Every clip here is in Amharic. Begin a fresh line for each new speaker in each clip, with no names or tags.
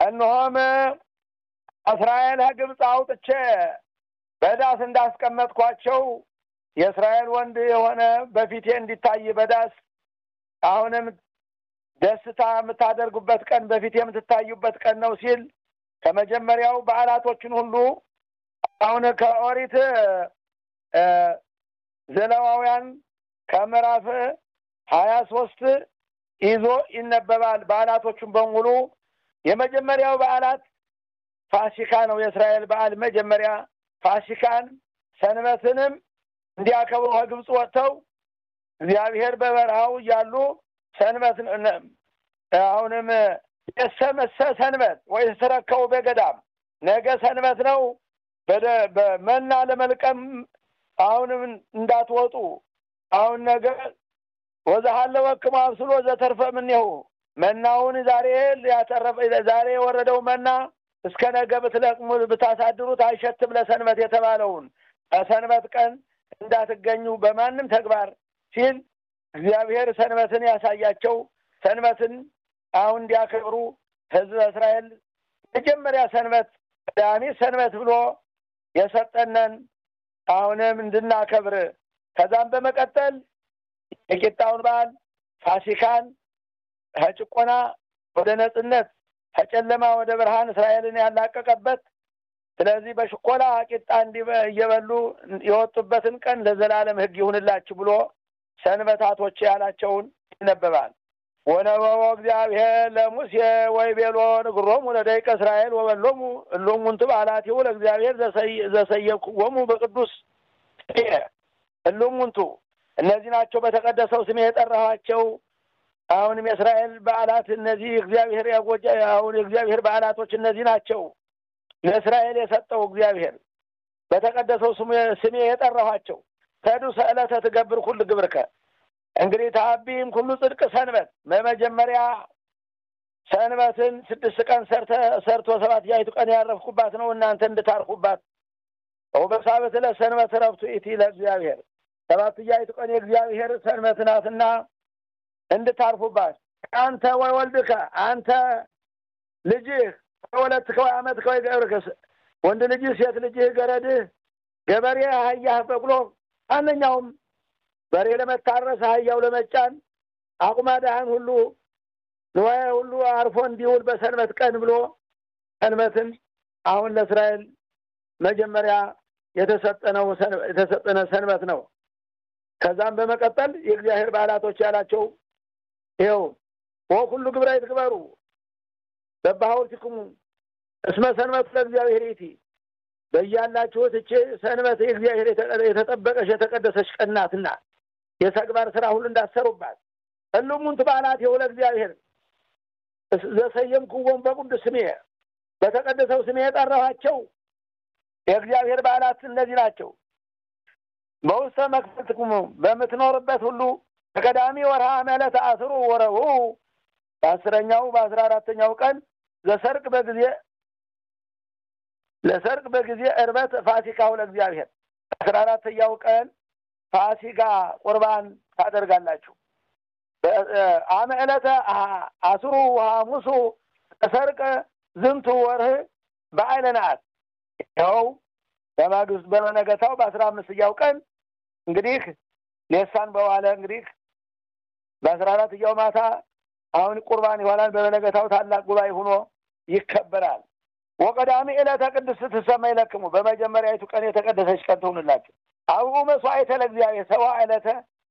እነሆም እስራኤል ግብፅ አውጥቼ በዳስ እንዳስቀመጥኳቸው የእስራኤል ወንድ የሆነ በፊቴ እንዲታይ በዳስ አሁንም ደስታ የምታደርጉበት ቀን በፊት የምትታዩበት ቀን ነው ሲል ከመጀመሪያው በዓላቶችን ሁሉ አሁን ከኦሪት ዘለዋውያን ከምዕራፍ ሀያ ሶስት ይዞ ይነበባል። በዓላቶቹን በሙሉ የመጀመሪያው በዓላት ፋሲካ ነው። የእስራኤል በዓል መጀመሪያ ፋሲካን ሰንበትንም እንዲያከብሩ ከግብፅ ወጥተው እግዚአብሔር በበረሃው እያሉ ሰንበት አሁንም የሰመሰ ሰንበት ወይ ተረከቡ በገዳም ነገ ሰንበት ነው። በመና ለመልቀም አሁንም እንዳትወጡ አሁን ነገ ወዛሃለ ወክሙ አብስሎ ዘተርፈ ምኔሁ መናውን ዛሬ ያተረፈ ዛሬ የወረደው መና እስከ ነገ ብትለቅሙ ብታሳድሩት አይሸትም ለሰንበት የተባለውን በሰንበት ቀን እንዳትገኙ በማንም ተግባር ሲል እግዚአብሔር ሰንበትን ያሳያቸው ሰንበትን አሁን እንዲያከብሩ ሕዝበ እስራኤል መጀመሪያ ሰንበት ቀዳሚ ሰንበት ብሎ የሰጠነን አሁንም እንድናከብር ከዛም በመቀጠል የቂጣውን በዓል ፋሲካን ከጭቆና ወደ ነጽነት ከጨለማ ወደ ብርሃን እስራኤልን ያላቀቀበት ስለዚህ በሽኮላ ቂጣ እንዲህ እየበሉ የወጡበትን ቀን ለዘላለም ሕግ ይሁንላችሁ ብሎ ሰንበታቶች ያላቸውን ይነበባል። ወነበቦ እግዚአብሔር ለሙሴ ወይቤሎ ንግሮሙ ለደቂቀ እስራኤል ወበሎሙ እሎሙንቱ በዓላቲሁ ለእግዚአብሔር ዘሰየክዎሙ በቅዱስ ስሜ እሎሙንቱ እነዚህ ናቸው በተቀደሰው ስሜ የጠራኋቸው። አሁንም የእስራኤል በዓላት እነዚህ እግዚአብሔር ያጎጃ አሁን የእግዚአብሔር በዓላቶች እነዚህ ናቸው። ለእስራኤል የሰጠው እግዚአብሔር በተቀደሰው ስሜ የጠራኋቸው ተዱ ሰዕለተ ትገብር ሁሉ ግብርከ እንግዲህ ታቢም ሁሉ ጽድቅ ሰንበት በመጀመሪያ ሰንበትን ስድስት ቀን ሰርተ ሰርቶ ሰባት ያይቱ ቀን ያረፍኩባት ነው እናንተ እንድታርፉባት ወበሳበት ለሰንበት ረፍቱ ኢቲ ለእግዚአብሔር ሰባት ያይቱ ቀን የእግዚአብሔር ሰንበት ናትና እንድታርፉባት አንተ ወይ ወልድከ አንተ ልጅህ ወለትከ ወይ አመትከ ወይ ገብርከ ወንድ ልጅህ ሴት ልጅህ ገረድህ ገበሬ አህያህ በቅሎ ማንኛውም በሬ ለመታረስ አህያው ለመጫን አቁማዳህን ሁሉ ንዋየ ሁሉ አርፎ እንዲውል በሰንበት ቀን ብሎ ሰንበትን አሁን ለእስራኤል መጀመሪያ የተሰጠነው የተሰጠነ ሰንበት ነው። ከዛም በመቀጠል የእግዚአብሔር በዓላቶች ያላቸው ይኸው ወኩሉ ግብረ ይትግበሩ በባሐውቲክሙ እስመ ሰንበቱ ለእግዚአብሔር ይእቲ በያላችሁት እቼ ሰንበት የእግዚአብሔር የተጠበቀች የተቀደሰች ቀን ናትና የተግባር ስራ ሁሉ እንዳሰሩባት እሉሙንት በዓላት የው ለእግዚአብሔር ዘሰየምክዎሙ በቅዱስ ስሜ በተቀደሰው ስሜ የጠራኋቸው የእግዚአብሔር በዓላት እነዚህ ናቸው። በውስተ መክፈልትክሙ በምትኖርበት ሁሉ በቀዳሚ ወርሃ ዕለተ አስሩ ወረቡዕ በአስረኛው በአስራ አራተኛው ቀን ዘሰርቅ በጊዜ ለሰርቅ በጊዜ እርበት ፋሲካው ለእግዚአብሔር አስራ አራተኛው ቀን ፋሲካ ቁርባን ታደርጋላችሁ። አመ ዕለተ አስሩ ሐሙሱ ተሰርቀ ዝንቱ ወርህ በዓለ ነአት ይኸው በማግስት በመነገታው በአስራ አምስተኛው ቀን እንግዲህ ሌሳን በዋለ እንግዲህ በአስራ አራተኛው ማታ አሁን ቁርባን ይሆናል። በመነገታው ታላቅ ጉባኤ ሆኖ ይከበራል። ወቀዳሚ ዕለተ ቅድስት ትሰማ ይለክሙ በመጀመሪያዊቱ ቀን የተቀደሰች ቀን ትሁንላችሁ። አብኡ መስዋዕተ ለእግዚአብሔር ሰባ ዕለተ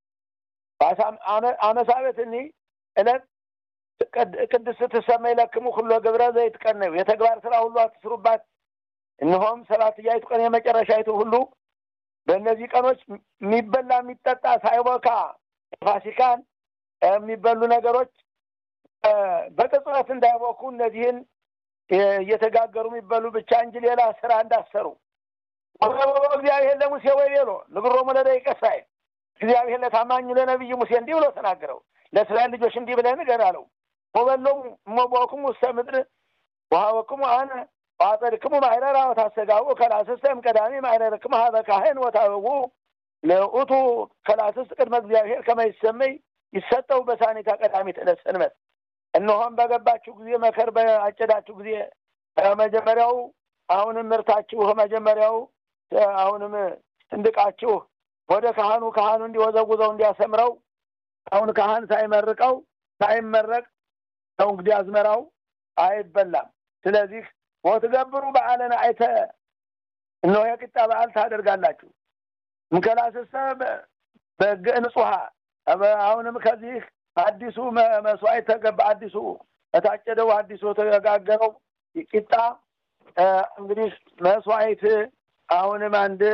አመሳበት እኒ ዕለት ቅድስት ትሰማ ይለክሙ ሁሎ ግብረ ዘይት ቀን ነው። የተግባር ስራ ሁሉ አትስሩባት። እነሆም ሰባትያይቱ ቀን የመጨረሻይቱ ሁሉ በእነዚህ ቀኖች የሚበላ የሚጠጣ ሳይቦካ ፋሲካን የሚበሉ ነገሮች በቅጽበት እንዳይቦኩ እነዚህን እየተጋገሩ የሚበሉ ብቻ እንጂ ሌላ ስራ እንዳሰሩ እግዚአብሔር ለሙሴ ወይ ቤሎ ንግሮሙ ለደቂቀ እስራኤል እግዚአብሔር ለታማኙ ለነቢይ ሙሴ እንዲህ ብሎ ተናገረው። ለእስራኤል ልጆች እንዲህ ብለህ ንገር አለው። ወበሎሙ እመቦክሙ ውስተ ምድር ወሀበክሙ አነ ወአጸድክሙ ማይረራ ወታሰጋቡ ከላስስተም ቀዳሚ ማይረርክሙ ሀበ ካህን ወታበቡ ለውእቱ ከላስስት ቅድመ እግዚአብሔር ከመ ይሰመይ ይሰጠው በሳኒታ ቀዳሚት ዕለት ሰንበት እነሆም በገባችሁ ጊዜ መከር በአጨዳችሁ ጊዜ መጀመሪያው አሁንም ምርታችሁ መጀመሪያው አሁንም እንድቃችሁ ወደ ካህኑ ካህኑ እንዲወዘውዘው እንዲያሰምረው አሁን ካህን ሳይመርቀው ሳይመረቅ ነው እንግዲህ አዝመራው አይበላም። ስለዚህ ወትገብሩ በዓለን አይተ እነሆ የቂጣ በዓል ታደርጋላችሁ። ምከላስሰ በግ ንጹሐ አሁንም ከዚህ አዲሱ መስዋዕት ተገባ አዲሱ የታጨደው አዲሱ የተጋገረው ቂጣ እንግዲህ መስዋዕት አሁንም አንድ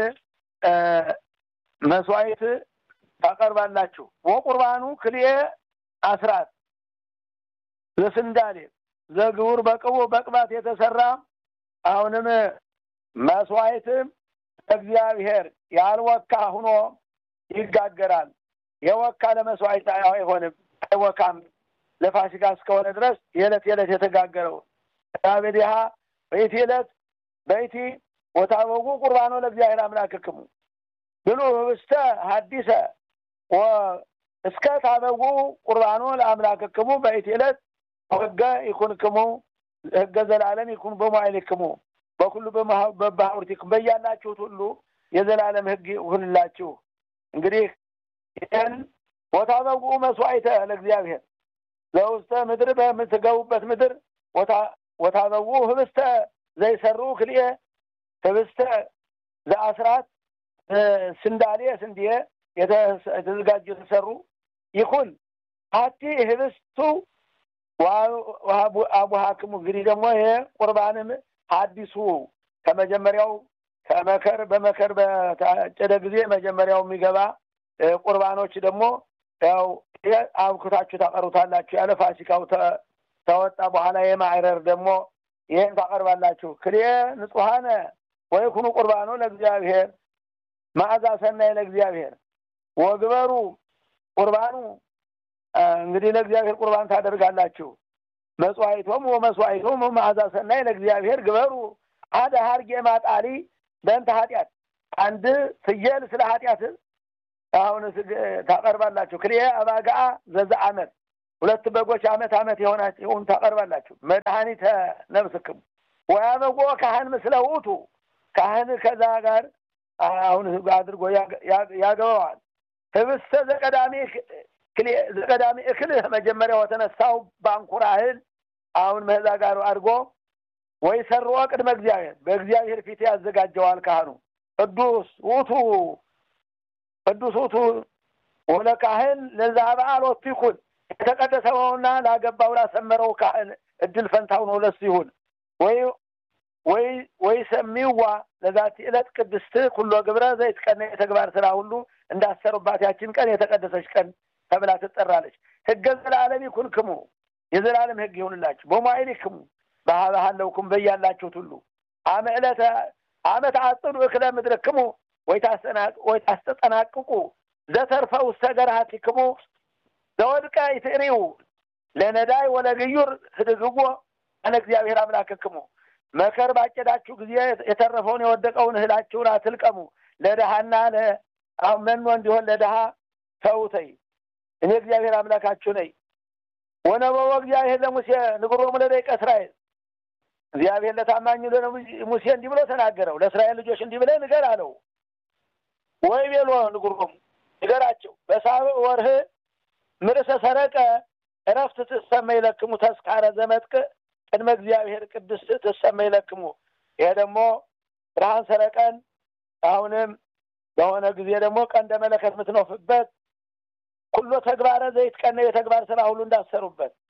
መስዋዕት ታቀርባላችሁ። ወቁርባኑ ክልኤ አስራት ለስንዳሌ ዘግቡር በቅቡ በቅባት የተሰራ አሁንም መስዋዕትም እግዚአብሔር ያልወካ ሁኖ ይጋገራል። የወካ ለመስዋዕት አይሆንም፣ አይወካም። ለፋሲካ እስከሆነ ድረስ የዕለት የዕለት የተጋገረው ዳቤድሃ በይቲ ዕለት በይቲ ወታበጉ ቁርባኖ ለእግዚአብሔር አምላክክሙ ብሉ ህብስተ ሀዲሰ እስከ ታበጉ ቁርባኖ ለአምላክክሙ በይቲ ዕለት ህገ ይኩንክሙ ህገ ዘላለም ይኩን በመዋዕልክሙ በኩሉ በባህውርቲክሙ በያላችሁት ሁሉ የዘላለም ህግ ይሁንላችሁ። እንግዲህ ይህን ወታበጉ መስዋዕተ ለእግዚአብሔር ለውስተ ምድር በምትገቡበት ምድር ወታበጉ ህብስተ ዘይሰሩ ክልኤ ህብስተ ዘአስራት ስንዳሌ ስንዴ የተዘጋጁ የተሰሩ ይኩን ሀቲ ህብስቱ አቡሃክሙ እንግዲህ ደግሞ ይሄ ቁርባንም አዲሱ ከመጀመሪያው ከመከር በመከር በታጨደ ጊዜ መጀመሪያው የሚገባ ቁርባኖች ደግሞ ያው አብክታችሁ ታቀሩታላችሁ። ያለ ፋሲካው ተወጣ በኋላ የማዕረር ደግሞ ይህን ታቀርባላችሁ። ክልኤ ንጹሐነ ወይኩኑ ቁርባኖ ለእግዚአብሔር መዓዛ ሰናይ ለእግዚአብሔር ወግበሩ ቁርባኑ እንግዲህ ለእግዚአብሔር ቁርባን ታደርጋላችሁ። መጽዋዕቶም ወመስዋዕቶም መዓዛ ሰናይ ለእግዚአብሔር ግበሩ አደ ሀርጌ ማጣሊ በእንተ ኃጢአት አንድ ፍየል ስለ ኃጢአት አሁን ታቀርባላችሁ። ክልኤ አባጋአ ዘዛ አመት ሁለት በጎች አመት አመት የሆናቸውን ታቀርባላችሁ። መድኃኒተ ነፍስክሙ ወያበጎ ካህን ምስለ ውእቱ ካህን ከዛ ጋር አሁን አድርጎ ያገባዋል። ህብስተ ዘቀዳሚ ዘቀዳሚ እክልህ መጀመሪያው የተነሳው ባንኩራ እህል አሁን መዛ ጋር አድርጎ ወይ ሰርዎ ቅድመ እግዚአብሔር በእግዚአብሔር ፊት ያዘጋጀዋል ካህኑ ቅዱስ ውእቱ ቅዱስ ውእቱ ወለ ካህን ለዛ በዓል ወቱ ይኩን የተቀደሰውና ላገባው ላሰመረው ካህን እድል ፈንታው ነው ለሱ ይሁን ወይ ወይ ወይ ሰሚዋ ለዛቲ ዕለት ቅድስት ኩሎ ግብረ ዘይት ቀን የተግባር ስራ ሁሉ እንዳሰሩባት ያችን ቀን የተቀደሰች ቀን ተብላ ትጠራለች። ህገ ዘላለም ይኩንክሙ የዘላለም ህግ ይሁንላችሁ። በመዋዕሊክሙ ባህለውኩም በያላችሁት ሁሉ አመ ዕለተ አመት አጽዱ እክለ ምድርክሙ ወይ ታስተጠናቅቁ ዘተርፈ ውስተ ገርሃቲክሙ ዘወድቀ ይትሪው ለነዳይ ወለግዩር ህድግዎ አነ እግዚአብሔር አምላክክሙ መከር ባጨዳችሁ ጊዜ የተረፈውን የወደቀውን እህላችሁን አትልቀሙ። ለድሃና መኖ እንዲሆን ለድሃ ተውተይ እኔ እግዚአብሔር አምላካችሁ ነኝ። ወነበቦ እግዚአብሔር ለሙሴ ንግሮሙ ለደቂቀ እስራኤል እግዚአብሔር ለታማኙ ሙሴ እንዲህ ብሎ ተናገረው። ለእስራኤል ልጆች እንዲህ ብለህ ንገር አለው። ወይ ቤሎ ንግሮሙ ንገራቸው በሳብዕ ወርህ ምርሰ ሰረቀ እረፍት ትሰመይ ለክሙ ተስካረ ዘመጥቅ ቅድመ እግዚአብሔር ቅድስት ትሰመይ ለክሙ። ይሄ ደግሞ ብርሃን ሰረቀን አሁንም በሆነ ጊዜ ደግሞ ቀንደ መለከት የምትነፍበት ኩሎ ተግባረ ዘይት ቀነ የተግባር ስራ ሁሉ እንዳሰሩበት